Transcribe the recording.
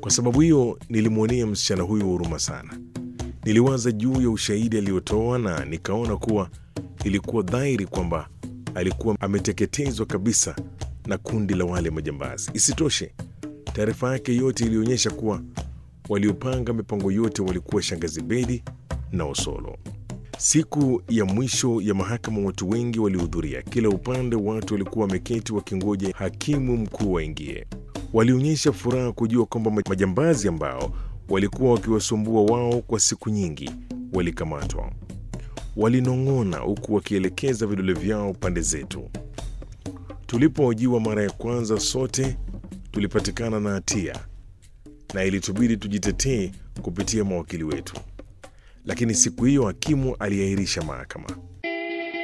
Kwa sababu hiyo nilimwonea msichana huyo huruma sana. Niliwaza juu ya ushahidi aliotoa na nikaona kuwa ilikuwa dhahiri kwamba alikuwa ameteketezwa kabisa na kundi la wale majambazi. Isitoshe, taarifa yake yote ilionyesha kuwa waliopanga mipango yote walikuwa shangazi Bedi na Osolo. Siku ya mwisho ya mahakama, watu wengi walihudhuria. Kila upande watu walikuwa wameketi wakingoja hakimu mkuu waingie. Walionyesha furaha kujua kwamba majambazi ambao walikuwa wakiwasumbua wao kwa siku nyingi walikamatwa. Walinong'ona huku wakielekeza vidole vyao pande zetu. Tulipohojiwa mara ya kwanza, sote tulipatikana na hatia na ilitubidi tujitetee kupitia mawakili wetu, lakini siku hiyo hakimu aliahirisha mahakama.